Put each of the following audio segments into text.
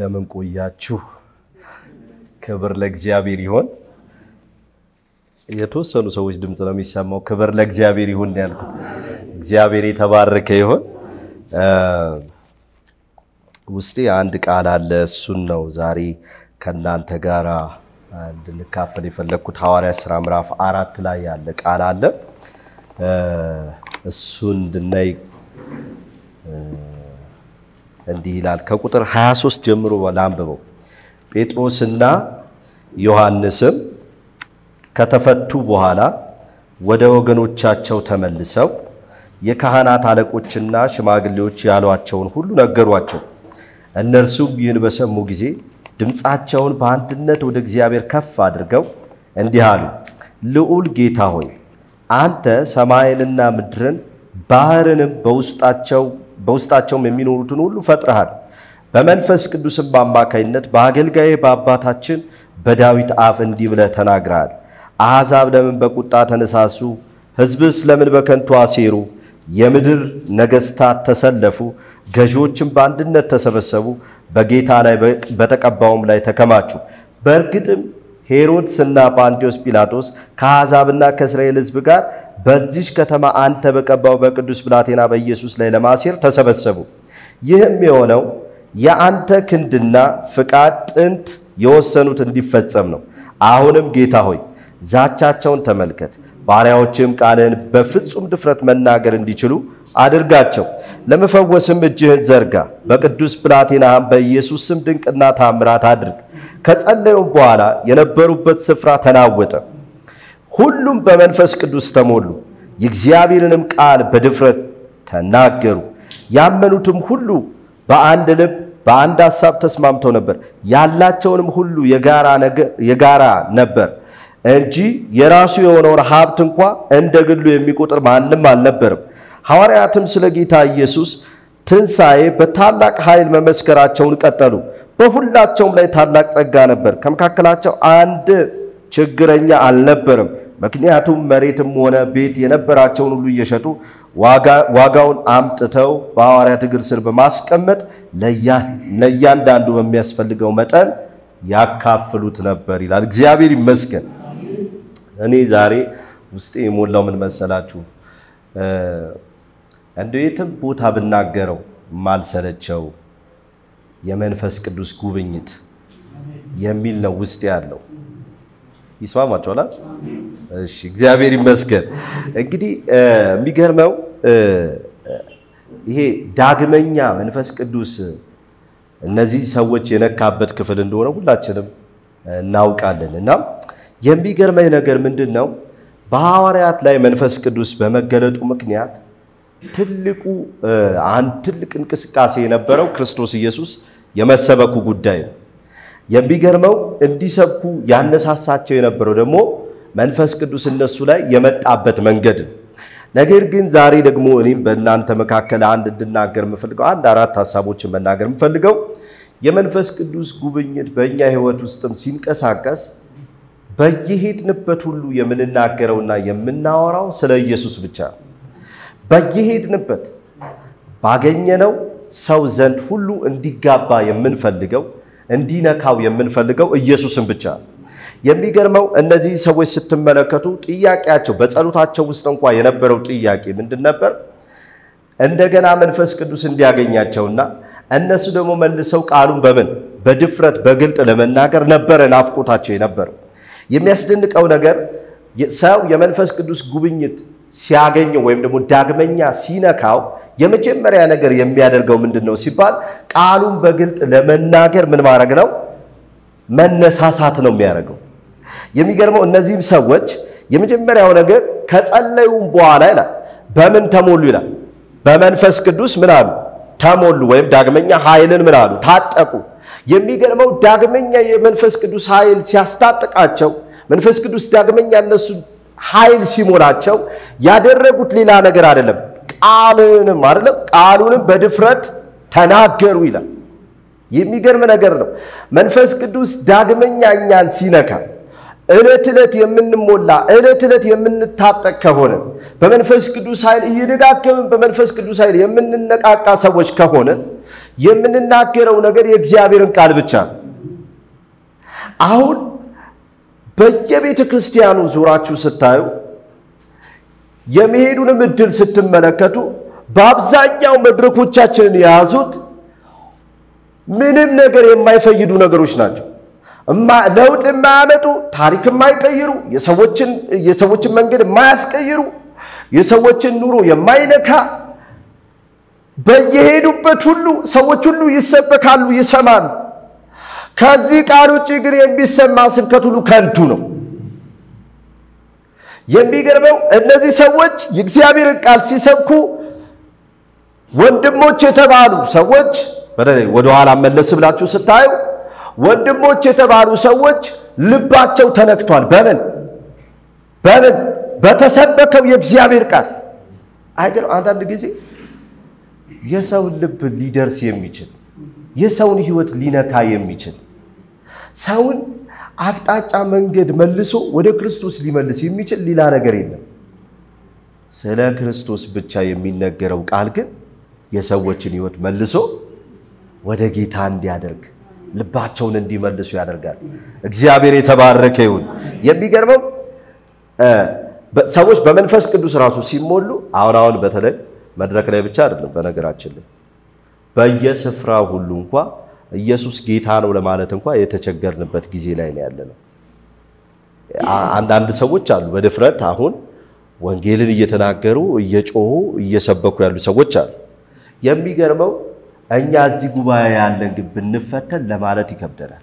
እንደምን ቆያችሁ? ክብር ለእግዚአብሔር ይሆን። የተወሰኑ ሰዎች ድምፅ ነው የሚሰማው። ክብር ለእግዚአብሔር ይሁን ያልኩት፣ እግዚአብሔር የተባረከ ይሆን። ውስጤ አንድ ቃል አለ። እሱን ነው ዛሬ ከእናንተ ጋር እንድንካፈል የፈለግኩት። ሐዋርያ ሥራ ምዕራፍ አራት ላይ ያለ ቃል አለ። እሱን እንድናይ እንዲህ ይላል። ከቁጥር 23 ጀምሮ ላንብበው። ጴጥሮስና ዮሐንስም ከተፈቱ በኋላ ወደ ወገኖቻቸው ተመልሰው የካህናት አለቆችና ሽማግሌዎች ያሏቸውን ሁሉ ነገሯቸው። እነርሱም ይህን በሰሙ ጊዜ ድምፃቸውን በአንድነት ወደ እግዚአብሔር ከፍ አድርገው እንዲህ አሉ። ልዑል ጌታ ሆይ አንተ ሰማይንና ምድርን ባህርንም በውስጣቸውም የሚኖሩትን ሁሉ ፈጥረሃል። በመንፈስ ቅዱስም አማካይነት በአገልጋዬ በአባታችን በዳዊት አፍ እንዲህ ብለህ ተናግረሃል። አሕዛብ ለምን በቁጣ ተነሳሱ? ሕዝብስ ለምን በከንቱ አሴሩ? የምድር ነገሥታት ተሰለፉ፣ ገዢዎችም በአንድነት ተሰበሰቡ፣ በጌታ ላይ በተቀባውም ላይ ተከማቹ። በእርግጥም ሄሮድስና ጳንጢዮስ ጲላጦስ ከአሕዛብና ከእስራኤል ሕዝብ ጋር በዚች ከተማ አንተ በቀባው በቅዱስ ብላቴና በኢየሱስ ላይ ለማሴር ተሰበሰቡ። ይህም የሆነው የአንተ ክንድና ፍቃድ ጥንት የወሰኑት እንዲፈጸም ነው። አሁንም ጌታ ሆይ ዛቻቸውን ተመልከት፣ ባሪያዎችም ቃልህን በፍጹም ድፍረት መናገር እንዲችሉ አድርጋቸው። ለመፈወስም እጅህን ዘርጋ፣ በቅዱስ ብላቴናህም በኢየሱስ ስም ድንቅና ታምራት አድርግ። ከጸለዩም በኋላ የነበሩበት ስፍራ ተናወጠ። ሁሉም በመንፈስ ቅዱስ ተሞሉ፣ የእግዚአብሔርንም ቃል በድፍረት ተናገሩ። ያመኑትም ሁሉ በአንድ ልብ በአንድ ሐሳብ ተስማምተው ነበር። ያላቸውንም ሁሉ የጋራ ነበር እንጂ የራሱ የሆነውን ሀብት እንኳ እንደ ግሉ የሚቆጥር ማንም አልነበርም። ሐዋርያትም ስለ ጌታ ኢየሱስ ትንሣኤ በታላቅ ኃይል መመስከራቸውን ቀጠሉ። በሁላቸውም ላይ ታላቅ ጸጋ ነበር። ከመካከላቸው አንድ ችግረኛ አልነበርም። ምክንያቱም መሬትም ሆነ ቤት የነበራቸውን ሁሉ እየሸጡ ዋጋውን አምጥተው በሐዋርያት እግር ስር በማስቀመጥ ለእያንዳንዱ በሚያስፈልገው መጠን ያካፍሉት ነበር ይላል። እግዚአብሔር ይመስገን። እኔ ዛሬ ውስጤ የሞላው ምን መሰላችሁ? እንደው የትም ቦታ ብናገረው ማልሰለቸው የመንፈስ ቅዱስ ጉብኝት የሚል ነው ውስጤ ያለው። ይስማማችኋል? እሺ፣ እግዚአብሔር ይመስገን። እንግዲህ የሚገርመው ይሄ ዳግመኛ መንፈስ ቅዱስ እነዚህ ሰዎች የነካበት ክፍል እንደሆነ ሁላችንም እናውቃለን። እና የሚገርመኝ ነገር ምንድን ነው? በሐዋርያት ላይ መንፈስ ቅዱስ በመገለጡ ምክንያት ትልቁ አንድ ትልቅ እንቅስቃሴ የነበረው ክርስቶስ ኢየሱስ የመሰበኩ ጉዳይ ነው። የሚገርመው እንዲሰብኩ ያነሳሳቸው የነበረው ደግሞ መንፈስ ቅዱስ እነሱ ላይ የመጣበት መንገድ ነው። ነገር ግን ዛሬ ደግሞ እኔም በእናንተ መካከል አንድ እንድናገር የምፈልገው አንድ አራት ሀሳቦችን መናገር የምፈልገው የመንፈስ ቅዱስ ጉብኝት በእኛ ሕይወት ውስጥም ሲንቀሳቀስ በየሄድንበት ሁሉ የምንናገረውና የምናወራው ስለ ኢየሱስ ብቻ ነው። በየሄድንበት ባገኘነው ሰው ዘንድ ሁሉ እንዲጋባ የምንፈልገው እንዲነካው የምንፈልገው ኢየሱስን ብቻ ነው። የሚገርመው እነዚህ ሰዎች ስትመለከቱ ጥያቄያቸው በጸሎታቸው ውስጥ እንኳ የነበረው ጥያቄ ምንድን ነበር? እንደገና መንፈስ ቅዱስ እንዲያገኛቸውና እነሱ ደግሞ መልሰው ቃሉን በምን በድፍረት በግልጥ ለመናገር ነበረ ናፍቆታቸው የነበረው። የሚያስደንቀው ነገር ሰው የመንፈስ ቅዱስ ጉብኝት ሲያገኘው ወይም ደግሞ ዳግመኛ ሲነካው የመጀመሪያ ነገር የሚያደርገው ምንድን ነው ሲባል ቃሉን በግልጥ ለመናገር ምን ማድረግ ነው? መነሳሳት ነው የሚያደርገው። የሚገርመው እነዚህም ሰዎች የመጀመሪያው ነገር ከጸለዩም በኋላ ይላል በምን ተሞሉ ይላል? በመንፈስ ቅዱስ ምን አሉ? ተሞሉ ወይም ዳግመኛ ኃይልን ምን አሉ? ታጠቁ። የሚገርመው ዳግመኛ የመንፈስ ቅዱስ ኃይል ሲያስታጥቃቸው መንፈስ ቅዱስ ዳግመኛ እነሱ ኃይል ሲሞላቸው ያደረጉት ሌላ ነገር አይደለም፣ ቃልንም አይደለም ቃሉንም በድፍረት ተናገሩ ይላል። የሚገርም ነገር ነው። መንፈስ ቅዱስ ዳግመኛ እኛን ሲነካ ዕለት ዕለት የምንሞላ ዕለት ዕለት የምንታጠቅ ከሆነ በመንፈስ ቅዱስ ኃይል እየደጋገምን በመንፈስ ቅዱስ ኃይል የምንነቃቃ ሰዎች ከሆነ የምንናገረው ነገር የእግዚአብሔርን ቃል ብቻ ነው። አሁን በየቤተ ክርስቲያኑ ዙራችሁ ስታዩ የመሄዱንም እድል ስትመለከቱ በአብዛኛው መድረኮቻችንን የያዙት ምንም ነገር የማይፈይዱ ነገሮች ናቸው። ለውጥ የማያመጡ ታሪክ የማይቀይሩ የሰዎችን መንገድ የማያስቀይሩ የሰዎችን ኑሮ የማይነካ በየሄዱበት ሁሉ ሰዎች ሁሉ ይሰበካሉ፣ ይሰማሉ። ከዚህ ቃል ውጭ ግን የሚሰማ ስብከት ሁሉ ከንቱ ነው። የሚገርመው እነዚህ ሰዎች የእግዚአብሔርን ቃል ሲሰብኩ ወንድሞች የተባሉ ሰዎች ወደኋላ መለስ ብላችሁ ስታዩ ወንድሞች የተባሉ ሰዎች ልባቸው ተነክቷል። በምን በምን በተሰበከው የእግዚአብሔር ቃል አይገርም። አንዳንድ ጊዜ የሰውን ልብ ሊደርስ የሚችል የሰውን ሕይወት ሊነካ የሚችል ሰውን አቅጣጫ መንገድ መልሶ ወደ ክርስቶስ ሊመልስ የሚችል ሌላ ነገር የለም። ስለ ክርስቶስ ብቻ የሚነገረው ቃል ግን የሰዎችን ሕይወት መልሶ ወደ ጌታ እንዲያደርግ ልባቸውን እንዲመልሱ ያደርጋል። እግዚአብሔር የተባረከ ይሁን። የሚገርመው ሰዎች በመንፈስ ቅዱስ ራሱ ሲሞሉ አሁን አሁን በተለይ መድረክ ላይ ብቻ አይደለም፣ በነገራችን ላይ በየስፍራ ሁሉ እንኳ ኢየሱስ ጌታ ነው ለማለት እንኳ የተቸገርንበት ጊዜ ላይ ነው ያለነው። አንዳንድ ሰዎች አሉ በድፍረት አሁን ወንጌልን እየተናገሩ እየጮሁ እየሰበኩ ያሉ ሰዎች አሉ። የሚገርመው እኛ እዚህ ጉባኤ ያለን ግን ብንፈተን ለማለት ይከብደናል።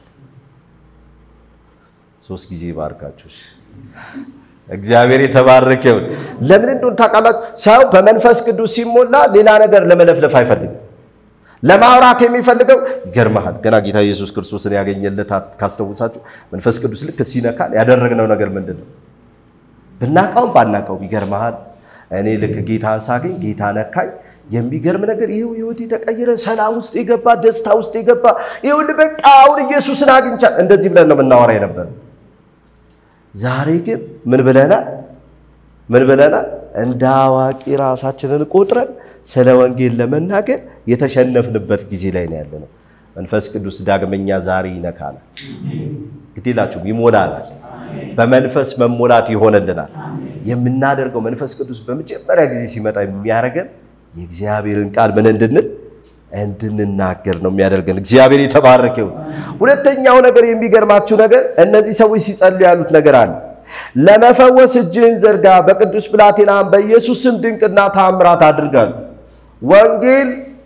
ሶስት ጊዜ ባርካችሁ እግዚአብሔር የተባረከ ይሁን። ለምን እንደሆነ ታውቃላችሁ? ሰው በመንፈስ ቅዱስ ሲሞላ ሌላ ነገር ለመለፍለፍ አይፈልግም። ለማውራት የሚፈልገው ይገርመሃል። ገና ጌታ ኢየሱስ ክርስቶስን ያገኘለት ካስታውሳችሁ መንፈስ ቅዱስ ልክ ሲነካል ያደረግነው ነገር ምንድን ነው? ብናውቀውም ባናውቀውም ይገርመሃል። እኔ ልክ ጌታን ሳገኝ ጌታ ነካኝ። የሚገርም ነገር ይኸው ህይወት የተቀየረ ሰላም ውስጥ የገባ ደስታ ውስጥ የገባ ይሁን በቃ አሁን ኢየሱስን አግኝቻል። እንደዚህ ብለን ነው የምናወራ የነበረው። ዛሬ ግን ምን ብለናል? ምን ብለናል? እንደ አዋቂ ራሳችንን ቆጥረን ስለ ወንጌል ለመናገር የተሸነፍንበት ጊዜ ላይ ነው ያለነው። መንፈስ ቅዱስ ዳግመኛ ዛሬ ይነካናል። ግዴላችሁም ይሞላናል። በመንፈስ መሞላት ይሆንልናል። የምናደርገው መንፈስ ቅዱስ በመጀመሪያ ጊዜ ሲመጣ የሚያደርገን የእግዚአብሔርን ቃል ምን እንድንል እንድንናገር ነው የሚያደርገን። እግዚአብሔር የተባረከ ይሁን። ሁለተኛው ነገር የሚገርማችሁ ነገር እነዚህ ሰዎች ሲጸልዩ ያሉት ነገር አለ። ለመፈወስ እጅህን ዘርጋ፣ በቅዱስ ብላቴናም በኢየሱስ ስም ድንቅና ታምራት አድርጋሉ። ወንጌል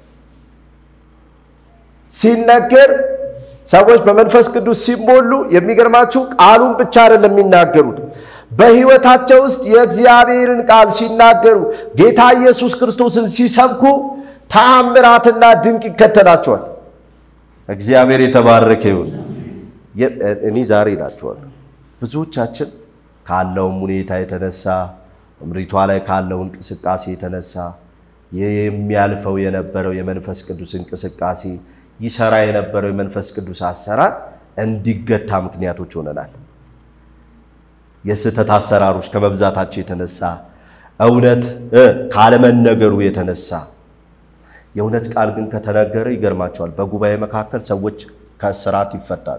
ሲነገር ሰዎች በመንፈስ ቅዱስ ሲሞሉ የሚገርማችሁ ቃሉን ብቻ አይደለም የሚናገሩት በሕይወታቸው ውስጥ የእግዚአብሔርን ቃል ሲናገሩ ጌታ ኢየሱስ ክርስቶስን ሲሰብኩ ተአምራትና ድንቅ ይከተላቸዋል። እግዚአብሔር የተባረከ ይሁን። እኔ ዛሬ እላችኋለሁ ብዙዎቻችን ካለውም ሁኔታ የተነሳ ምሪቷ ላይ ካለው እንቅስቃሴ የተነሳ የሚያልፈው የነበረው የመንፈስ ቅዱስ እንቅስቃሴ ይሰራ የነበረው የመንፈስ ቅዱስ አሰራር እንዲገታ ምክንያቶች ሆነናል። የስህተት አሰራሮች ከመብዛታቸው የተነሳ እውነት ካለመነገሩ የተነሳ የእውነት ቃል ግን ከተነገረ ይገርማቸዋል። በጉባኤ መካከል ሰዎች ከእስራት ይፈታሉ።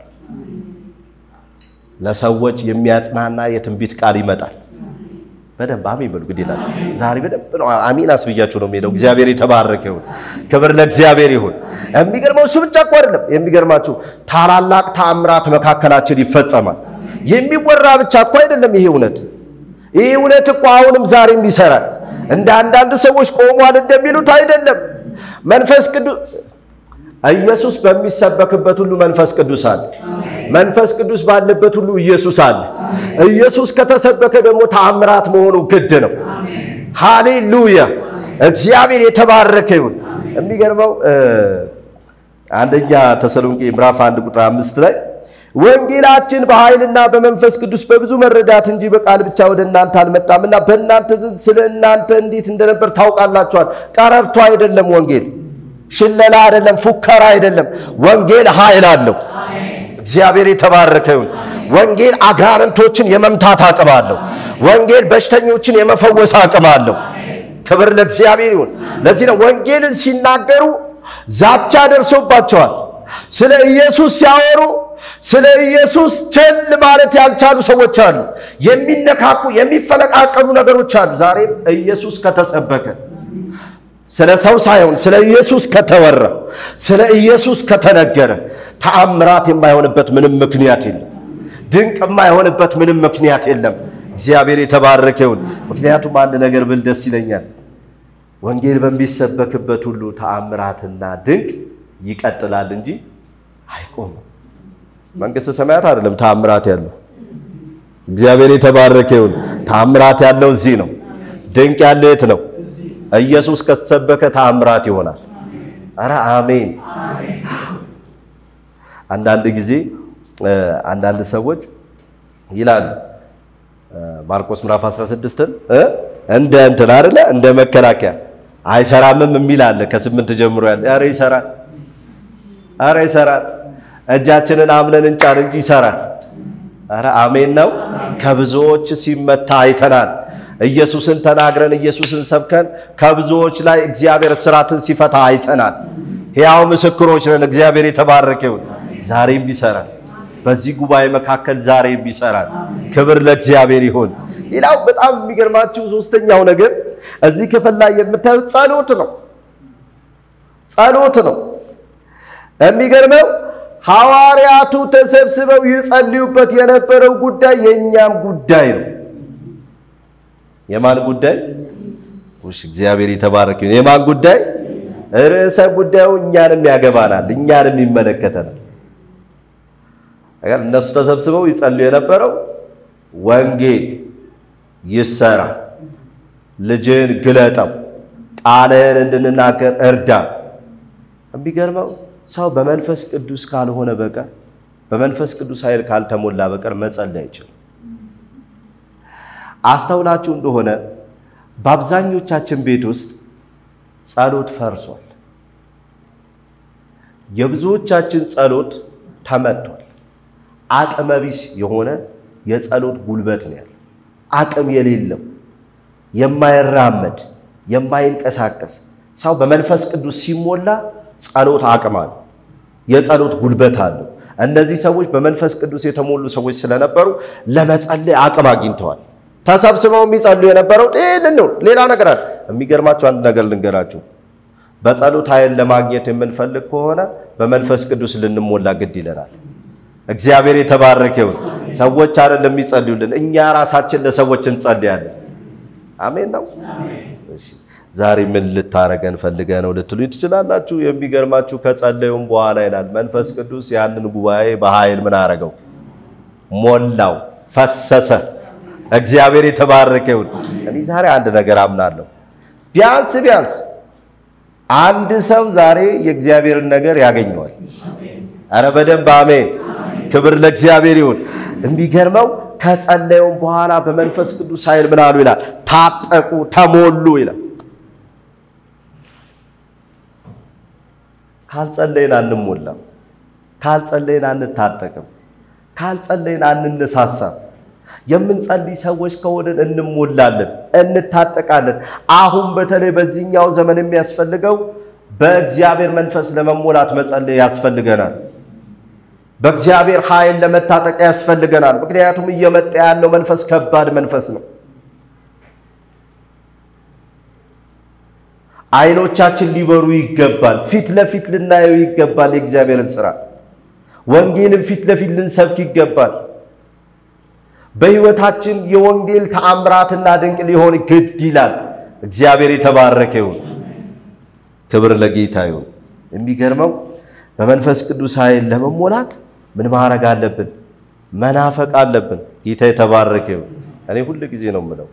ለሰዎች የሚያጽናና የትንቢት ቃል ይመጣል። በደንብ አሜን በሉ። ግድ የላችሁ ዛሬ በደንብ ነው አሜን አስብያችሁ ነው የሚሄደው። እግዚአብሔር የተባረከ ይሁን። ክብር ለእግዚአብሔር ይሁን። የሚገርመው እሱ ብቻ እኮ አይደለም። የሚገርማችሁ ታላላቅ ተአምራት መካከላችን ይፈጸማል። የሚወራ ብቻ እኮ አይደለም። ይሄ እውነት ይህ እውነት እኮ አሁንም ዛሬም ይሰራል። እንደ አንዳንድ ሰዎች ቆሟል እንደሚሉት አይደለም። መንፈስ ቅዱስ ኢየሱስ በሚሰበክበት ሁሉ መንፈስ ቅዱስ አለ። መንፈስ ቅዱስ ባለበት ሁሉ ኢየሱስ አለ። ኢየሱስ ከተሰበከ ደግሞ ተአምራት መሆኑ ግድ ነው። ሃሌሉያ! እግዚአብሔር የተባረከ ይሁን። የሚገርመው አንደኛ ተሰሎንቄ ምዕራፍ አንድ ቁጥር አምስት ላይ ወንጌላችን በኃይልና በመንፈስ ቅዱስ በብዙ መረዳት እንጂ በቃል ብቻ ወደ እናንተ አልመጣምና በእናንተ ዘንድ ስለ እናንተ እንዴት እንደነበር ታውቃላችኋል። ቀረርቶ አይደለም ወንጌል፣ ሽለላ አይደለም፣ ፉከራ አይደለም። ወንጌል ኃይል አለው። እግዚአብሔር የተባረከ ይሁን። ወንጌል አጋንንቶችን የመምታት አቅም አለው። ወንጌል በሽተኞችን የመፈወስ አቅም አለው። ክብር ለእግዚአብሔር ይሁን። ለዚህ ነው ወንጌልን ሲናገሩ ዛቻ ደርሶባቸዋል። ስለ ኢየሱስ ሲያወሩ ስለ ኢየሱስ ቸል ማለት ያልቻሉ ሰዎች አሉ። የሚነካኩ የሚፈለቃቀሉ ነገሮች አሉ። ዛሬም ኢየሱስ ከተሰበከ ስለ ሰው ሳይሆን ስለ ኢየሱስ ከተወራ ስለ ኢየሱስ ከተነገረ ተአምራት የማይሆንበት ምንም ምክንያት የለም። ድንቅ የማይሆንበት ምንም ምክንያት የለም። እግዚአብሔር የተባረከ ይሁን። ምክንያቱም አንድ ነገር ብል ደስ ይለኛል። ወንጌል በሚሰበክበት ሁሉ ተአምራትና ድንቅ ይቀጥላል እንጂ አይቆምም። መንግሥተ ሰማያት አይደለም ተአምራት ያለው። እግዚአብሔር የተባረከ ይሁን። ተአምራት ያለው እዚህ ነው። ድንቅ ያለው የት ነው? ኢየሱስ ከተሰበከ ተአምራት ይሆናል። አረ አሜን። አንዳንድ ጊዜ አንዳንድ ሰዎች ይላሉ ማርቆስ ምዕራፍ 16ን እንደ እንትን አይደለ እንደ መከላከያ አይሰራምም የሚል አለ። ከስምንት ጀምሮ ያለ አረ ይሰራል፣ አረ ይሰራል። እጃችንን አምነን እንጫን እንጂ ይሰራል። አረ አሜን ነው። ከብዙዎች ሲመታ አይተናል። ኢየሱስን ተናግረን ኢየሱስን ሰብከን ከብዙዎች ላይ እግዚአብሔር እስራትን ሲፈታ አይተናል። ሕያው ምስክሮች ነን። እግዚአብሔር የተባረከ ይሁን። ዛሬም ይሰራል። በዚህ ጉባኤ መካከል ዛሬም ይሰራል። ክብር ለእግዚአብሔር ይሁን። ሌላው በጣም የሚገርማችሁ ሶስተኛው ነገር እዚህ ክፍል ላይ የምታዩት ጸሎት ነው። ጸሎት ነው። የሚገርመው ሐዋርያቱ ተሰብስበው ይጸልዩበት የነበረው ጉዳይ የእኛም ጉዳይ ነው። የማን ጉዳይ? ውሽ እግዚአብሔር የተባረከ ይሁን። የማን ጉዳይ? ርዕሰ ጉዳዩ እኛንም ያገባናል፣ እኛንም ይመለከተናል። እነሱ ተሰብስበው ይጸልዩ የነበረው ወንጌል ይሰራ፣ ልጅን ግለጠው፣ ቃልህን እንድንናገር እርዳ። የሚገርመው ሰው በመንፈስ ቅዱስ ካልሆነ በቀር በመንፈስ ቅዱስ ኃይል ካልተሞላ በቀር መጸለይ አይችልም። አስተውላችሁ እንደሆነ በአብዛኞቻችን ቤት ውስጥ ጸሎት ፈርሷል። የብዙዎቻችን ጸሎት ተመቷል። አቅመ ቢስ የሆነ የጸሎት ጉልበት ነው ያለው። አቅም የሌለው የማይራመድ የማይንቀሳቀስ ሰው በመንፈስ ቅዱስ ሲሞላ ጸሎት አቅም አለው፣ የጸሎት ጉልበት አለው። እነዚህ ሰዎች በመንፈስ ቅዱስ የተሞሉ ሰዎች ስለነበሩ ለመጸለይ አቅም አግኝተዋል። ተሰብስበው የሚጸሉ የነበረው ይህንን ነው። ሌላ ነገር አለ። የሚገርማችሁ አንድ ነገር ልንገራችሁ። በጸሎት ኃይል ለማግኘት የምንፈልግ ከሆነ በመንፈስ ቅዱስ ልንሞላ ግድ ይለናል። እግዚአብሔር የተባረከ ይሁን። ሰዎች አይደለም የሚጸልዩልን፣ እኛ ራሳችን ለሰዎች እንጸልያለን። አሜን ነው። እሺ ዛሬ ምን ልታረገን ፈልገ ነው ልትሉ ትችላላችሁ። የሚገርማችሁ ከጸለዩም በኋላ ይላል መንፈስ ቅዱስ ያንን ጉባኤ በኃይል ምን አረገው? ሞላው፣ ፈሰሰ። እግዚአብሔር የተባረከ ይሁን። እኔ ዛሬ አንድ ነገር አምናለሁ። ቢያንስ ቢያንስ አንድ ሰው ዛሬ የእግዚአብሔርን ነገር ያገኘዋል። አረ በደንብ አሜን። ክብር ለእግዚአብሔር ይሁን። የሚገርመው ከጸለዩም በኋላ በመንፈስ ቅዱስ ኃይል ምን አሉ ይላል? ታጠቁ፣ ተሞሉ ይላል። ካልጸለይን አንሞላም። ካልጸለይን አንታጠቅም። ካልጸለይን አንነሳሳም። የምንጸልይ ሰዎች ከሆንን እንሞላለን፣ እንታጠቃለን። አሁን በተለይ በዚህኛው ዘመን የሚያስፈልገው በእግዚአብሔር መንፈስ ለመሞላት መጸለይ ያስፈልገናል። በእግዚአብሔር ኃይል ለመታጠቅ ያስፈልገናል። ምክንያቱም እየመጣ ያለው መንፈስ ከባድ መንፈስ ነው። አይኖቻችን ሊበሩ ይገባል። ፊት ለፊት ልናየው ይገባል። የእግዚአብሔርን ስራ ወንጌልን ፊት ለፊት ልንሰብክ ይገባል። በሕይወታችን የወንጌል ተአምራትና ድንቅ ሊሆን ግድ ይላል። እግዚአብሔር የተባረከ ይሁን። ክብር ለጌታ ይሁን። የሚገርመው በመንፈስ ቅዱስ ኃይል ለመሞላት ምን ማድረግ አለብን? መናፈቅ አለብን። ጌታ የተባረከ ይሁን። እኔ ሁል ጊዜ ነው የምለው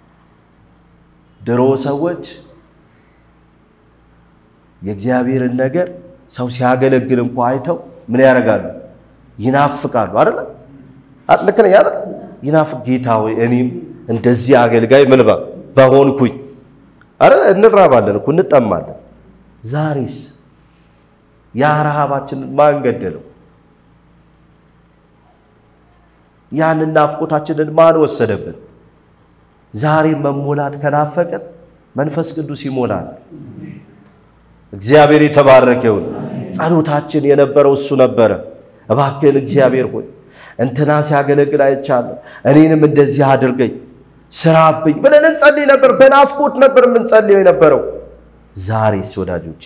ድሮ ሰዎች የእግዚአብሔርን ነገር ሰው ሲያገለግል እንኳ አይተው ምን ያደርጋሉ? ይናፍቃሉ። አይደለ? ልክ ነኝ አይደል? ይናፍቅ ጌታ ሆይ እኔም እንደዚህ አገልጋይ ምን በሆንኩኝ። አረ እንራባለን እኮ እንጠማለን። ዛሬስ ያ ረሃባችንን ማን ገደለው? ያንን ናፍቆታችንን ማን ወሰደብን? ዛሬ መሞላት ከናፈቀን መንፈስ ቅዱስ ይሞላል። እግዚአብሔር የተባረከ ይሁን። ጸሎታችን የነበረው እሱ ነበረ። እባክህን እግዚአብሔር ሆይ እንትና ሲያገለግል አይቻለሁ፣ እኔንም እንደዚህ አድርገኝ፣ ስራብኝ ብለን እንጸልይ ነበር። በናፍቆት ነበር የምንጸልየው የነበረው። ዛሬስ ወዳጆች፣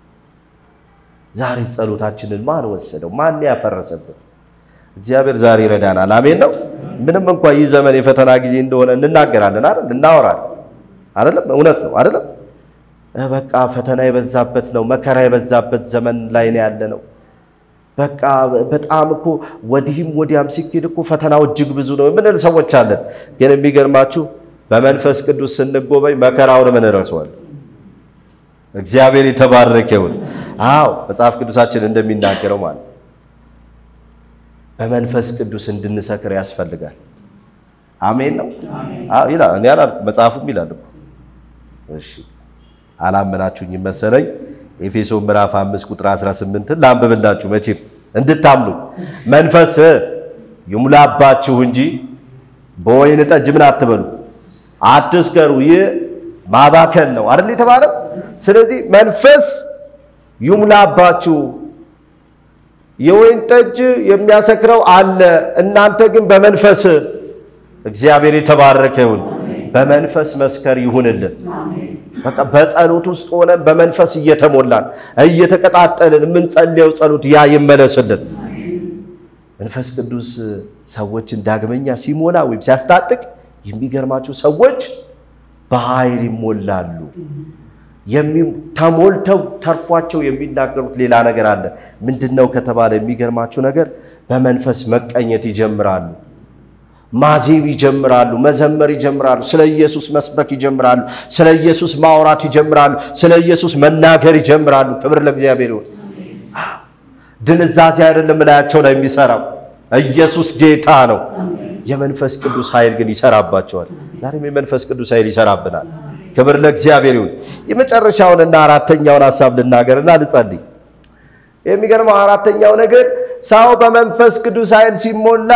ዛሬ ጸሎታችንን ማን ወሰደው? ማን ያፈረሰብን? እግዚአብሔር ዛሬ ይረዳናል። አሜን ነው። ምንም እንኳ ይህ ዘመን የፈተና ጊዜ እንደሆነ እንናገራለን አይደል? እናወራለን አይደለም? እውነት ነው አይደለም? በቃ ፈተና የበዛበት ነው፣ መከራ የበዛበት ዘመን ላይ ነው ያለ ነው። በቃ በጣም እኮ ወዲህም ወዲያም ሲኬድ እኮ ፈተናው እጅግ ብዙ ነው የምንል ሰዎች አለን። ግን የሚገርማችሁ በመንፈስ ቅዱስ ስንጎበኝ መከራውን ምን ረሰዋል። እግዚአብሔር የተባረከ ይሁን። አዎ መጽሐፍ ቅዱሳችን እንደሚናገረው ማለት በመንፈስ ቅዱስ እንድንሰክር ያስፈልጋል። አሜን ነው። አዎ ይላል። እኔ አላልኩም መጽሐፉም ይላል እኮ። እሺ አላመናችሁኝ መሰለኝ። ኤፌሶን ምዕራፍ 5 ቁጥር 18 ላንብብላችሁ መቼም እንድታምኑ መንፈስ ይሙላባችሁ እንጂ በወይን ጠጅ ምን አትበሉ፣ አትስከሩ። ይህ ማባከን ነው አይደል የተባለው። ስለዚህ መንፈስ ይሙላባችሁ። የወይን ጠጅ የሚያሰክረው አለ፣ እናንተ ግን በመንፈስ እግዚአብሔር የተባረከ ይሁን። በመንፈስ መስከር ይሁንልን። በቃ በጸሎት ውስጥ ሆነን በመንፈስ እየተሞላን እየተቀጣጠልን የምንጸልየው ጸሎት ያ ይመለስልን። መንፈስ ቅዱስ ሰዎችን ዳግመኛ ሲሞላ ወይም ሲያስታጥቅ የሚገርማችሁ ሰዎች በኃይል ይሞላሉ። ተሞልተው ተርፏቸው የሚናገሩት ሌላ ነገር አለ። ምንድን ነው ከተባለ የሚገርማችሁ ነገር በመንፈስ መቀኘት ይጀምራሉ። ማዜም ይጀምራሉ። መዘመር ይጀምራሉ። ስለ ኢየሱስ መስበክ ይጀምራሉ። ስለ ኢየሱስ ማውራት ይጀምራሉ። ስለ ኢየሱስ መናገር ይጀምራሉ። ክብር ለእግዚአብሔር ይሁን። ድንዛዜ አይደለም ላያቸው ላይ የሚሰራው ኢየሱስ ጌታ ነው። የመንፈስ ቅዱስ ኃይል ግን ይሰራባቸዋል። ዛሬም የመንፈስ ቅዱስ ኃይል ይሰራብናል። ክብር ለእግዚአብሔር ይሁን። የመጨረሻውንና አራተኛውን ሀሳብ ልናገርና ልጸልይ። የሚገርመው አራተኛው ነገር ሰው በመንፈስ ቅዱስ ኃይል ሲሞላ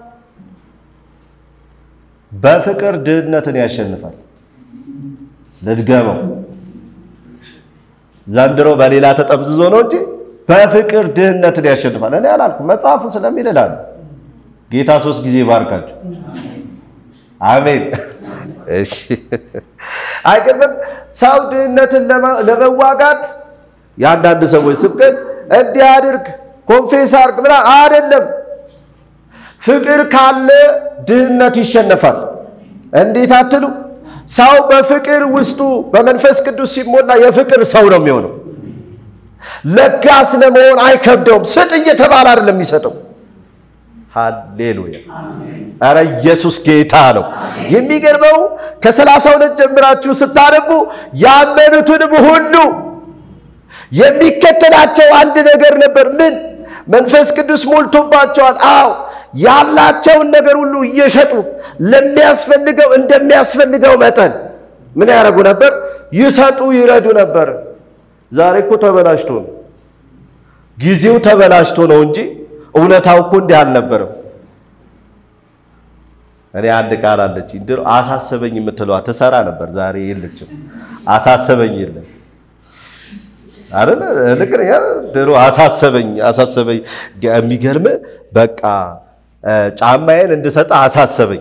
በፍቅር ድህነትን ያሸንፋል። ልድገመው፣ ዘንድሮ በሌላ ተጠምዝዞ ነው እንጂ በፍቅር ድህነትን ያሸንፋል። እኔ አላልኩም፣ መጽሐፉ ስለሚል እላለሁ። ጌታ ሶስት ጊዜ ባርካችሁ። አሜን። እሺ፣ አይገርምም? ሰው ድህነትን ለመዋጋት የአንዳንድ ሰዎች ስብከት እንዲህ አድርግ፣ ኮንፌስ አድርግ ብላ አይደለም ፍቅር ካለ ድህነት ይሸነፋል። እንዴት አትሉ? ሰው በፍቅር ውስጡ በመንፈስ ቅዱስ ሲሞላ የፍቅር ሰው ነው የሚሆነው። ለጋስ ለመሆን አይከብደውም። ስጥ እየተባለ አይደለም የሚሰጠው። ሃሌሉያ! ኧረ ኢየሱስ ጌታ ነው። የሚገርመው ከሰላሳ ሁለት ጀምራችሁ ስታነቡ ያመኑትንም ሁሉ የሚከተላቸው አንድ ነገር ነበር። ምን? መንፈስ ቅዱስ ሞልቶባቸዋል። አዎ ያላቸውን ነገር ሁሉ እየሸጡ ለሚያስፈልገው እንደሚያስፈልገው መጠን ምን ያደርጉ ነበር? ይሰጡ፣ ይረዱ ነበር። ዛሬ እኮ ተበላሽቶ ነው፣ ጊዜው ተበላሽቶ ነው እንጂ እውነታው እኮ እንዲህ አልነበረም። እኔ አንድ ቃል አለች ድሮ አሳሰበኝ የምትለዋ ትሰራ ነበር። ዛሬ የለችም። አሳሰበኝ የለም አይደል? ልክ ነኝ። ድሮ አሳሰበኝ አሳሰበኝ። የሚገርም በቃ ጫማዬን እንድሰጥ አሳሰበኝ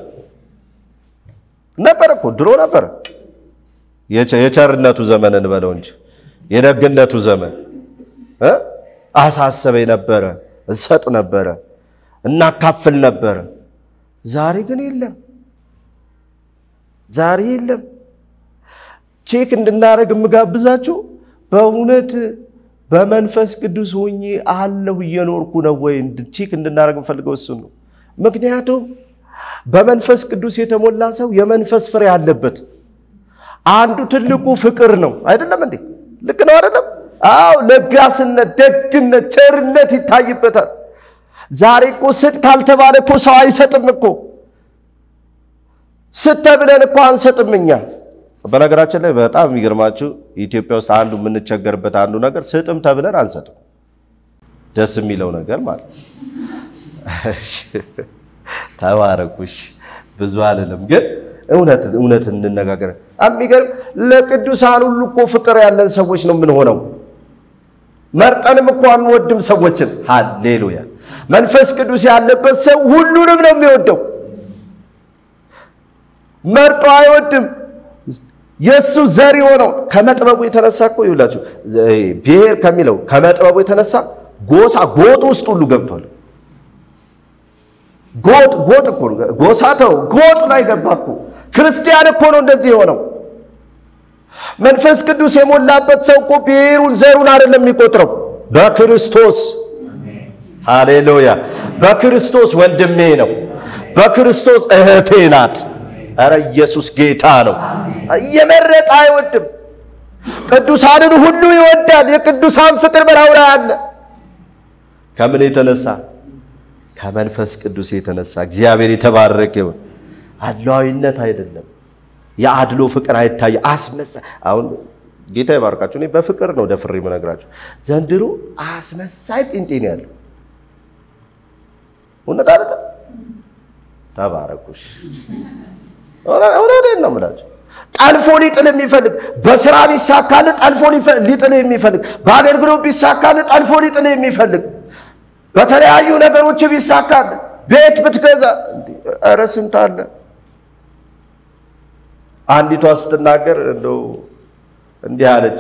ነበር እኮ ድሮ ነበር። የቸርነቱ ዘመን እንበለው እንጂ የደግነቱ ዘመን አሳሰበኝ ነበረ። እንሰጥ ነበረ፣ እናካፍል ነበረ። ዛሬ ግን የለም፣ ዛሬ የለም። ቼክ እንድናደርግ የምጋብዛችሁ በእውነት በመንፈስ ቅዱስ ሆኜ አለሁ እየኖርኩ ነው ወይ ቼክ እንድናደርግ የምፈልገው እሱ ነው። ምክንያቱም በመንፈስ ቅዱስ የተሞላ ሰው የመንፈስ ፍሬ አለበት። አንዱ ትልቁ ፍቅር ነው። አይደለም እንዴ? ልክ ነው አይደለም? አዎ፣ ለጋስነት፣ ደግነት፣ ቸርነት ይታይበታል። ዛሬ እኮ ስጥ ካልተባለ እኮ ሰው አይሰጥም እኮ። ስጥ ተብለን እኮ አንሰጥም እኛ። በነገራችን ላይ በጣም የሚገርማችሁ ኢትዮጵያ ውስጥ አንዱ የምንቸገርበት አንዱ ነገር ስጥም ተብለን አንሰጥም። ደስ የሚለው ነገር ማለት ተባረኩሽ ብዙ አልልም፣ ግን እውነት እውነት እንነጋገር። የሚገርም ለቅዱሳን ሁሉ እኮ ፍቅር ያለን ሰዎች ነው የምንሆነው። መርጠንም እኮ አንወድም ሰዎችን። ሃሌሉያ! መንፈስ ቅዱስ ያለበት ሰው ሁሉንም ነው የሚወደው። መርጦ አይወድም። የእሱ ዘር የሆነው ከመጥበቡ የተነሳ እኮ ይውላችሁ ብሔር ከሚለው ከመጥበቡ የተነሳ ጎሳ ጎጥ ውስጥ ሁሉ ገብቷል። ጎጥ ጎጥ እኮ ነው። ጎሳ ተው ጎጥ ላይ ገባ እኮ። ክርስቲያን እኮ ነው እንደዚህ የሆነው። መንፈስ ቅዱስ የሞላበት ሰው እኮ ብሔሩን ዘሩን አይደለም የሚቆጥረው በክርስቶስ ሃሌሉያ። በክርስቶስ ወንድሜ ነው፣ በክርስቶስ እህቴ ናት። ኧረ ኢየሱስ ጌታ ነው። እየመረጠ አይወድም። ቅዱሳንን ሁሉ ይወዳል። የቅዱሳን ፍቅር በላዩ ላይ አለ። ከምን የተነሳ? ከመንፈስ ቅዱስ የተነሳ። እግዚአብሔር የተባረከ ይሁን። አድሏዊነት አይደለም። የአድሎ ፍቅር አይታይ አስመሳ አሁን ጌታ ይባርካችሁ። እኔ በፍቅር ነው ደፍሬ የምነግራችሁ። ዘንድሮ አስመሳይ ጴንጤ ነው ያለው። እውነት አይደለም? ተባረኩሽ። እውነቴን ነው የምላችሁ። ጠልፎ ሊጥል የሚፈልግ በስራ ቢሳካል ጠልፎ ሊጥል የሚፈልግ በአገልግሎት ቢሳካል ጠልፎ ሊጥል የሚፈልግ በተለያዩ ነገሮች ቢሳካል ቤት ብትገዛ ኧረ ስንት አለ። አንዲቷ ስትናገር እንደው እንዲህ አለች፣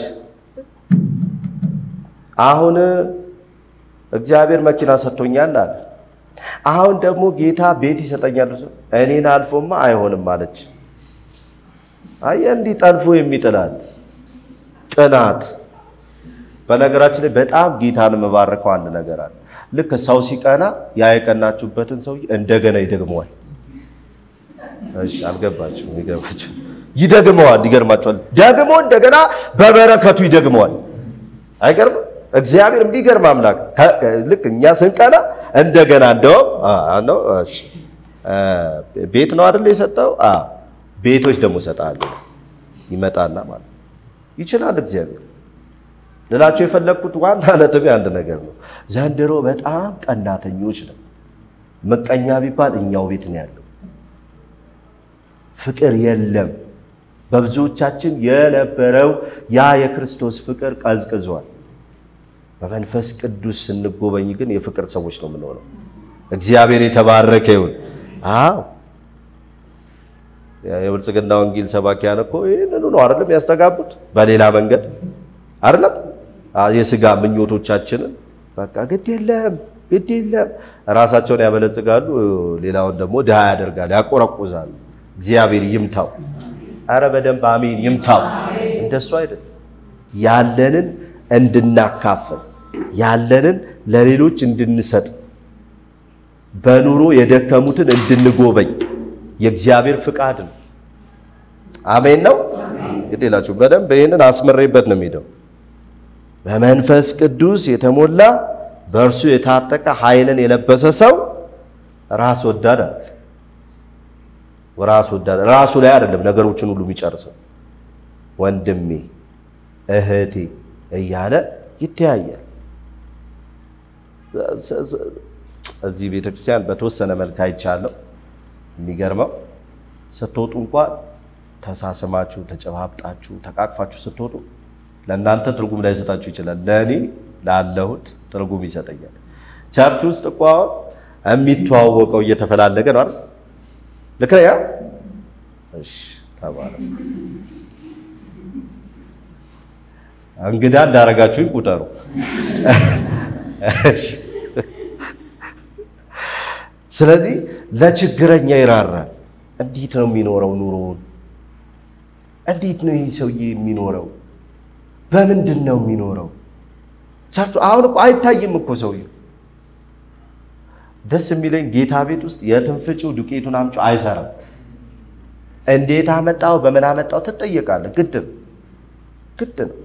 አሁን እግዚአብሔር መኪና ሰጥቶኛል አለ። አሁን ደግሞ ጌታ ቤት ይሰጠኛል። እኔን አልፎማ አይሆንም አለች። አየህ እንዲህ ጠልፎ የሚጥላል ቅናት። በነገራችን ላይ በጣም ጌታን የምባርከው አንድ ነገር አለ። ልክ ሰው ሲቀና ያ የቀናችሁበትን ሰውዬ እንደገና ይደግመዋል። እሺ አልገባችሁም? ይገባችሁ ይደግመዋል። ይገርማችኋል። ደግሞ እንደገና በበረከቱ ይደግመዋል። አይገርም? እግዚአብሔር የሚገርም አምላክ። ልክ እኛ ስንቀና እንደገና እንደውም ነው ቤት ነው አይደል የሰጠው? ቤቶች ደግሞ እሰጥሃለሁ ይመጣና ማለት ይችላል እግዚአብሔር። ልላቸው የፈለግኩት ዋና ነጥቤ አንድ ነገር ነው። ዘንድሮ በጣም ቀናተኞች ነው። ምቀኛ ቢባል እኛው ቤት ነው ያለው። ፍቅር የለም። በብዙዎቻችን የነበረው ያ የክርስቶስ ፍቅር ቀዝቅዟል። በመንፈስ ቅዱስ ስንጎበኝ ግን የፍቅር ሰዎች ነው የምንሆነው። እግዚአብሔር የተባረከ ይሁን። አዎ የብልጽግና ወንጌል ሰባኪያን እኮ ይህንኑ ነው አይደለም ያስተጋቡት፣ በሌላ መንገድ አይደለም የስጋ ምኞቶቻችንን በቃ ግድ የለም ግድ የለም ራሳቸውን ያበለጽጋሉ፣ ሌላውን ደግሞ ድሃ ያደርጋሉ፣ ያቆረቁዛሉ። እግዚአብሔር ይምታው። አረ በደንብ አሜን ይምታው። እንደሱ አይደለም ያለንን እንድናካፍል ያለንን ለሌሎች እንድንሰጥ በኑሮ የደከሙትን እንድንጎበኝ የእግዚአብሔር ፍቃድ ነው። አሜን ነው። እንግዲህ ላችሁ በደንብ ይህንን አስመሬበት ነው የሚሄደው። በመንፈስ ቅዱስ የተሞላ በእርሱ የታጠቀ ኃይልን የለበሰ ሰው ራስ ወዳድ አለ። ራስ ወዳድ ራሱ ላይ አይደለም ነገሮችን ሁሉ የሚጨርሰው ወንድሜ እህቴ እያለ ይተያያል። እዚህ ቤተክርስቲያን በተወሰነ መልክ አይቻለሁ። የሚገርመው ስትወጡ እንኳን ተሳስማችሁ ተጨባብጣችሁ ተቃቅፋችሁ ስትወጡ ለእናንተ ትርጉም ላይሰጣችሁ ይችላል። ለእኔ ላለሁት ትርጉም ይሰጠኛል። ቸርች ውስጥ እኮ አሁን የሚተዋወቀው እየተፈላለገ ነው አይደል? ልክ ነኝ? እሺ ተባለ። እንግዳ እንዳረጋችሁኝ ቁጠሩ። ስለዚህ ለችግረኛ ይራራል። እንዴት ነው የሚኖረው ኑሮውን? እንዴት ነው ይህ ሰውዬ የሚኖረው? በምንድን ነው የሚኖረው? አሁን እኮ አይታይም እኮ ሰውዬው። ደስ የሚለኝ ጌታ ቤት ውስጥ የትንፍጪው ዱቄቱን አምጪው አይሰራም። እንዴት አመጣው በምን አመጣው ትጠየቃለህ። ግድ ነው ግድ ነው።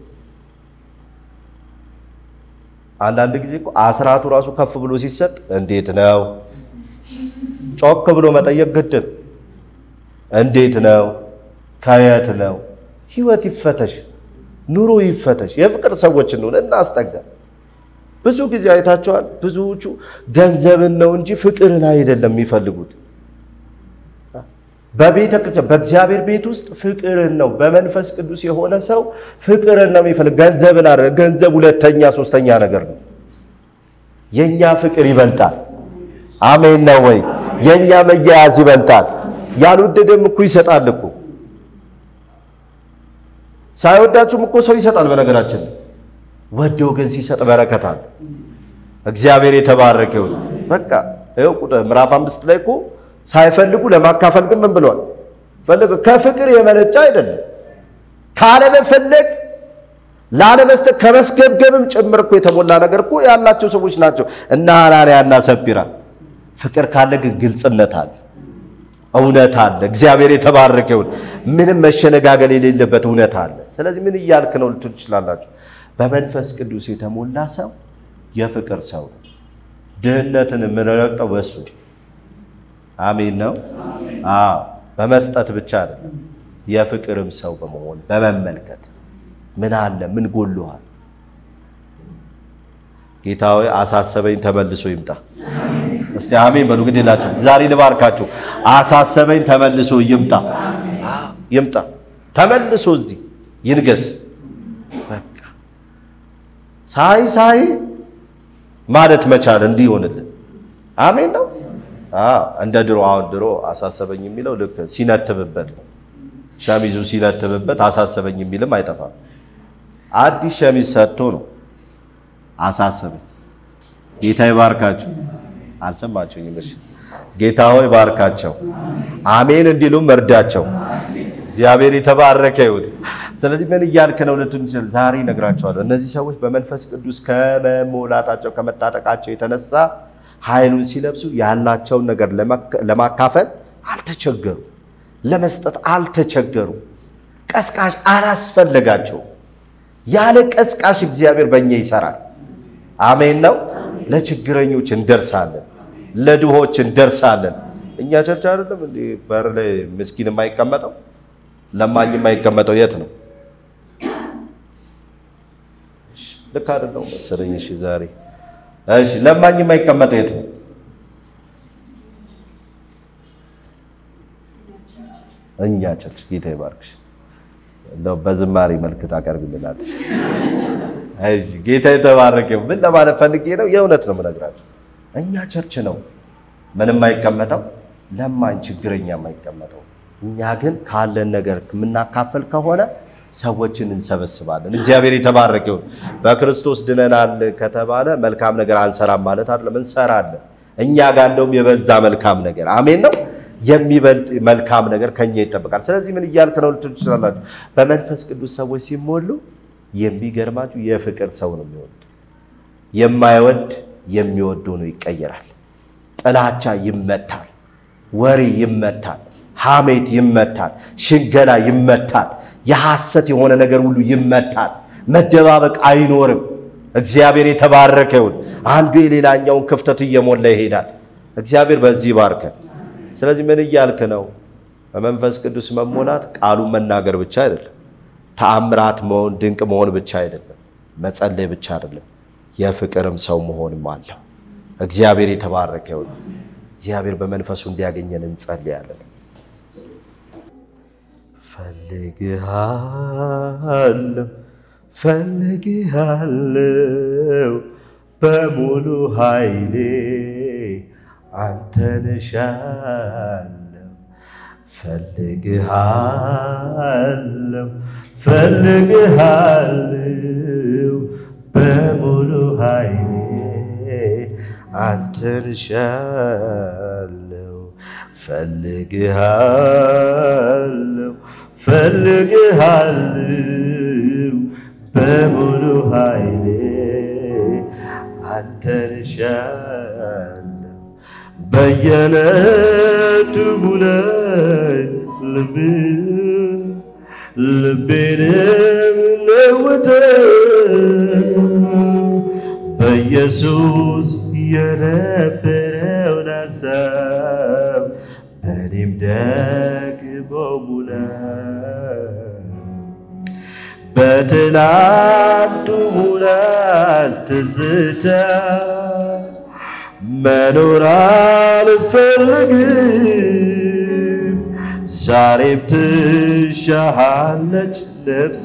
አንዳንድ ጊዜ እኮ አስራቱ ራሱ ከፍ ብሎ ሲሰጥ እንዴት ነው ጮክ ብሎ መጠየቅ ግድ ነው። እንዴት ነው? ከየት ነው? ህይወት ይፈተሽ፣ ኑሮ ይፈተሽ። የፍቅር ሰዎች እንሆን እናስጠጋ። ብዙ ጊዜ አይታቸዋል። ብዙዎቹ ገንዘብን ነው እንጂ ፍቅርን አይደለም የሚፈልጉት። በቤተ ክርስቲያን በእግዚአብሔር ቤት ውስጥ ፍቅርን ነው። በመንፈስ ቅዱስ የሆነ ሰው ፍቅርን ነው የሚፈልግ። ገንዘብን አለ ገንዘብ ሁለተኛ ሶስተኛ ነገር ነው። የኛ ፍቅር ይበልጣል። አሜን ነው ወይ? የኛ መያያዝ ይበልጣል። ያልወደደም እኮ ይሰጣል እኮ ሳይወዳችሁም እኮ ሰው ይሰጣል። በነገራችን ወዶ ግን ሲሰጥ በረከት አለ። እግዚአብሔር የተባረከ ይሁን። በቃ ይኸው ቁጥር ምዕራፍ አምስት ላይ እኮ ሳይፈልጉ ለማካፈል ግን ምን ብሏል? ፈልግ ከፍቅር የመነጨ አይደለም። ካለመፈለግ ላለመስጠት ከመስገብገብም ጭምር እኮ የተሞላ ነገር እኮ ያላቸው ሰዎች ናቸው እና ሐናንያ እና ሰጲራ። ፍቅር ካለ ግን ግልጽነት አለ፣ እውነት አለ። እግዚአብሔር የተባረከ ይሁን። ምንም መሸነጋገል የሌለበት እውነት አለ። ስለዚህ ምን እያልክ ነው ልትሉ ትችላላችሁ። በመንፈስ ቅዱስ የተሞላ ሰው የፍቅር ሰው ነው። ድህነትን የምንረግጠው በሱ አሜን ነው። አዎ በመስጠት ብቻ አይደለም፣ የፍቅርም ሰው በመሆን በመመልከት ምን አለ ምን ጎልሃል። ጌታ ሆይ አሳሰበኝ ተመልሶ ይምጣ። እስቲ አሜን በሉ። ግድ የላችሁ ዛሬ ልባርካችሁ። አሳሰበኝ ተመልሶ ይምጣ፣ ይምጣ ተመልሶ እዚህ ይንገስ። በቃ ሳይ ሳይ ማለት መቻል እንዲህ ይሆንልን። አሜን ነው። እንደ ድሮ አሁን ድሮ አሳሰበኝ የሚለው ልክ ሲነትብበት ነው። ሸሚዙ ሲነትብበት አሳሰበኝ የሚልም አይጠፋም። አዲስ ሸሚዝ ሰጥቶ ነው አሳሰበኝ። ጌታ ይባርካቸው። አልሰማችሁኝም? እሺ ጌታ ሆይ ባርካቸው፣ አሜን እንዲሉም እርዳቸው። እግዚአብሔር የተባረከ ይሁን። ስለዚህ ምን እያልክ ነው ልትሉ ይችላል። ዛሬ እነግራቸዋለሁ። እነዚህ ሰዎች በመንፈስ ቅዱስ ከመሞላታቸው ከመታጠቃቸው የተነሳ ኃይሉን ሲለብሱ ያላቸውን ነገር ለማካፈል አልተቸገሩ፣ ለመስጠት አልተቸገሩ። ቀስቃሽ አላስፈለጋቸው። ያለ ቀስቃሽ እግዚአብሔር በእኛ ይሰራል። አሜን ነው። ለችግረኞች እንደርሳለን፣ ለድሆች እንደርሳለን። እኛ ቸርች አይደለም እንዴ በር ላይ ምስኪን የማይቀመጠው ለማኝ የማይቀመጠው የት ነው? ልክ አይደለም መሰለኝ። እሺ ዛሬ እሺ ለማኝ የማይቀመጠው የት ነው? እኛ ቸርች። ጌታ ይባርክሽ። እንደው በዝማሬ መልክ ታቀርብልናለች። እሺ ጌታ የተባረከ ምን ለማለት ፈልጌ ነው? የእውነት ነው የምነግራቸው። እኛ ቸርች ነው ምን የማይቀመጠው ለማኝ ችግረኛ የማይቀመጠው። እኛ ግን ካለን ነገር የምናካፈል ከሆነ ሰዎችን እንሰበስባለን። እግዚአብሔር የተባረከ ይሁን። በክርስቶስ ድነናል ከተባለ መልካም ነገር አንሰራም ማለት አይደለም፣ እንሰራለን። እኛ ጋር እንደውም የበዛ መልካም ነገር አሜን ነው የሚበልጥ መልካም ነገር ከኛ ይጠበቃል። ስለዚህ ምን እያልክ ነው ልትሉ ትችላላችሁ። በመንፈስ ቅዱስ ሰዎች ሲሞሉ የሚገርማችሁ የፍቅር ሰው ነው የሚወድ። የማይወድ የሚወድ ሆኖ ይቀየራል። ጥላቻ ይመታል፣ ወሬ ይመታል፣ ሐሜት ይመታል፣ ሽንገላ ይመታል፣ የሐሰት የሆነ ነገር ሁሉ ይመታል። መደባበቅ አይኖርም። እግዚአብሔር የተባረከ ይሁን። አንዱ የሌላኛውን ክፍተት እየሞላ ይሄዳል። እግዚአብሔር በዚህ ባርከን። ስለዚህ ምን እያልክ ነው? በመንፈስ ቅዱስ መሞላት ቃሉን መናገር ብቻ አይደለም። ተአምራት መሆን ድንቅ መሆን ብቻ አይደለም። መጸለይ ብቻ አይደለም። የፍቅርም ሰው መሆንም አለው። እግዚአብሔር የተባረከ ይሁን። እግዚአብሔር በመንፈሱ እንዲያገኘን እንጸልያለን። ፈልግሃለሁ ፈልግሃለሁ በሙሉ ኃይሌ አንተን እሻለሁ ፈልግሃለሁ ፈልግሃለሁ በሙሉ ኃይሌ አንተን እሻለሁ ፈልግሃለሁ ፈልግሃለሁ በሙሉ ኃይሌ አንተን እሻለሁ በየዕለቱ ሙላኝ ልብ ልቤንም ለውጠው በኢየሱስ የነበረውን ሐሳብ በእኔም ደግሞ ሙላት በትላንቱ ሙላት ትዝታ መኖር አልፈልግም ዛሬም ትሻሃለች ነፍሴ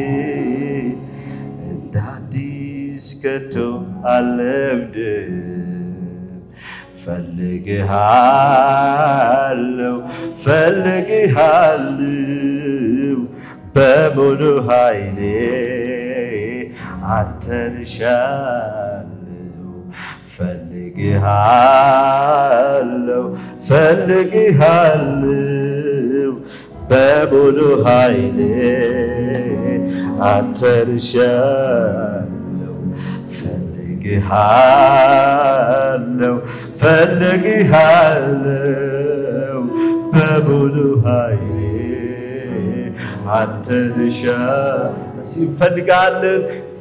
እንደ አዲስ ከቶ አልለምድም ፈልግሃለው ፈልግሃለው በሙሉ ኃይሌ አንተን እሻለው ፈልግሃለው ፈልግሃለው በሙሉ ኃይሌ አንተን እሻለው ፈልግሃለው ፈልግሃለው በሙሉ ኃይሌ አንተን እሻለው ሲፈልጋለን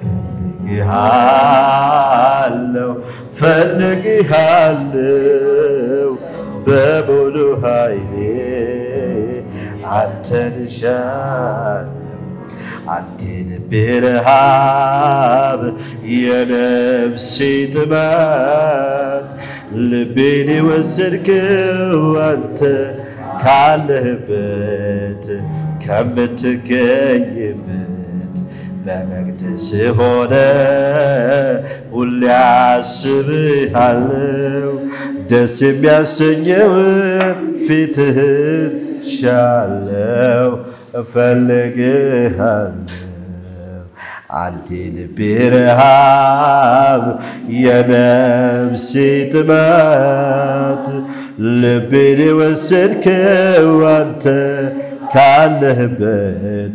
ፈልግሃለው ፈልግሃለው በሙሉ ኃይሌ አንተን እሻለው አንተ ልቤ ረሃብ የነፍሴ ጥማት ልቤን የወሰድክው አንተ ካለህበት ከምትገኝበት በመቅደስ ሆነ ሁሌ አስብሃለው ደስ የሚያሰኘው ፊትህን ሻለው እፈልግሃለው አንተ ልቤ ረሃብ የነፍሴ ጥማት ልቤን የወሰድከው አንተ ካለህበት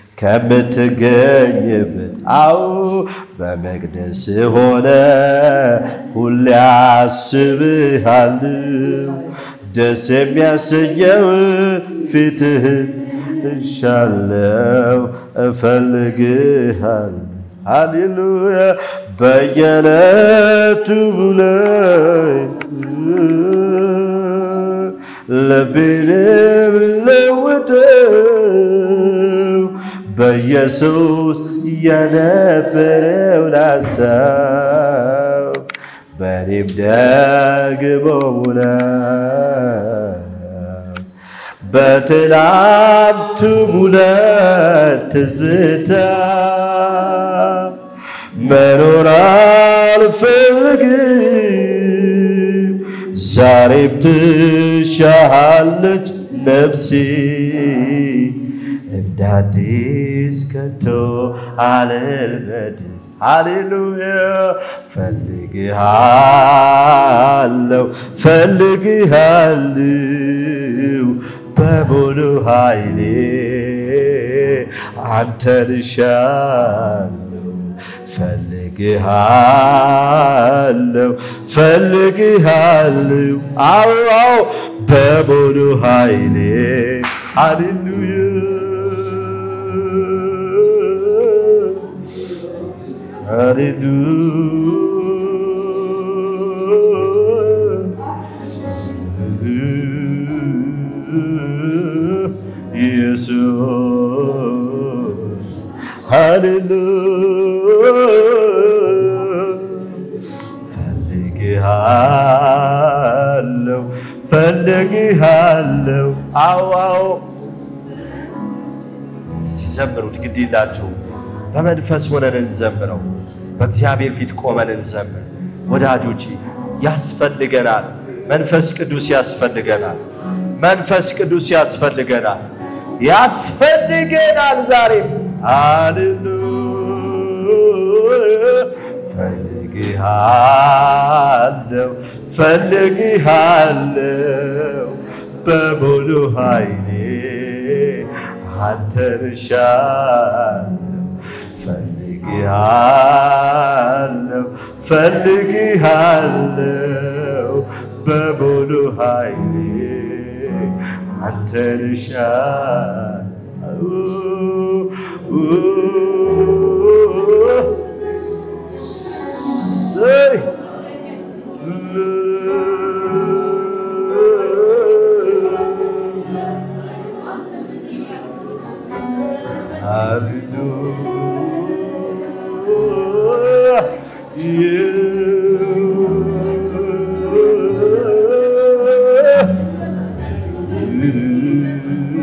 ከምትገኝበት አው በመቅደስ ሆነ ሁሌ አስብሃለው ደስ የሚያሰኘው ፊትህን እሻለው እፈልግሃል ሃሌሉያ በየዕለቱ ላይ ልቤን ለውጠው በኢየሱስ የነበረውን ሐሳብ በእኔም ደግሞ ሙላት በትላንቱ ሙላት ትዝታ መኖር አልፈልግም ዛሬም ትሻሃለች ነፍሴ እንደ አዲስ ከቶ አልልመድም ሃሌሉያ ፈልግሃለው ፈልግሃለው በሙሉ ኃይሌ አንተን እሻለው ፈልግሃለው ፈልግሃለው አዎ አዎ በሙሉ ኃይሌ ሃሌሉያ ኢየሱስ ሃሌሉያ ፈልግሃለው ፈልግሃለው አዎ አዎ እስቲ ዘምሩት ግድ ይላችሁ በመንፈስ ሆነን እንዘምረው በእግዚአብሔር ፊት ቆመን እንዘምር ወዳጆቼ ያስፈልገናል መንፈስ ቅዱስ ያስፈልገናል መንፈስ ቅዱስ ያስፈልገናል ያስፈልገናል ዛሬም ሃሌሉያ ፈልግሃለው ፈልግሃለው በሙሉ ኃይሌ አንተን እሻለው ፈልግሃለው ፈልግሃለው በሙሉ ኃይሌ አንተን እሻለው ሰይ ሃሌሉያ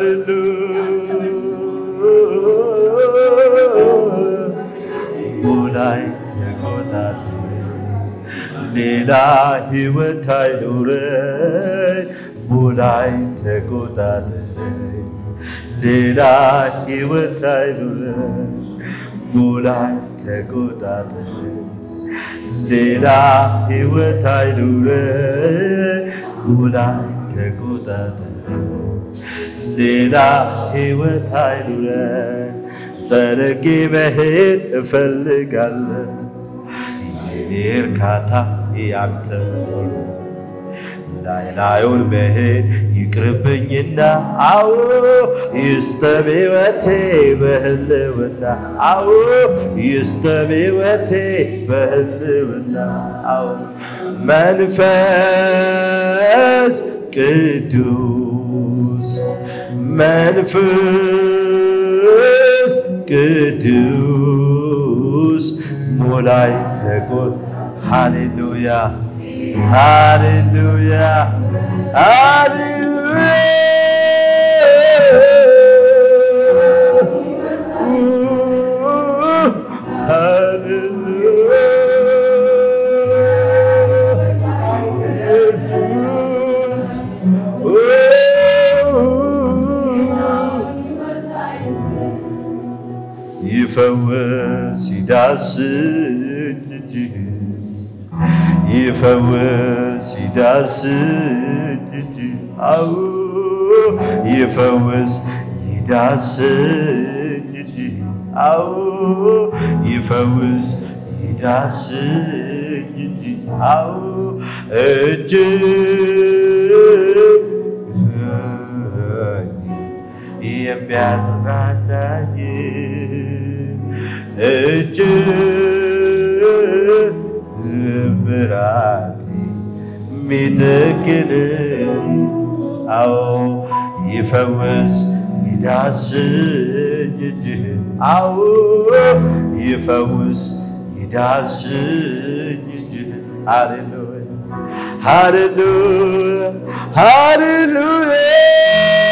ሃሌሉያ ሙላይ ተቆጣጠር ሌላ ሕይወት አይኑረኝ ሙላይ ተቆጣጠር ሌላ ሕይወት አይኑረኝ ሙላይ ተቆጣጠር ሌላ ሕይወት አይኑረኝ ሙላይ ተቆጣጠር ሌላ ሕይወት አይኑረኝ ጠረጌ መሄድ እፈልጋለሁ የኔ እርካታ ያንተ ላይ ላዩን መሄድ ይቅርብኝና አዎ ይስጠም ሕይወቴ በህልውና አዎ ይስጠም ሕይወቴ በህልውና አዎ መንፈስ ቅዱስ መንፈስ ቅዱስ ሙላይ ተቆጥ ሃሌሉያ ሃሌሉያ ይፈወስ ይዳስኝ እጅህ ይፈወስ ይዳስኝ እጅህ አዎ ይፈወስ ይዳስኝ እጅህ አዎ ይፈወስ ይዳስኝ እጅህ አዎ እጅህ የሚያጽናናኝ እጅ ብራት ሚጠግን አዎ ይፈውስ ይዳስኝ እጅህ አዎ ይፈውስ ይዳስኝ እጅህ ሃሌሉያ ሃሌሉያ ሃሌሉያ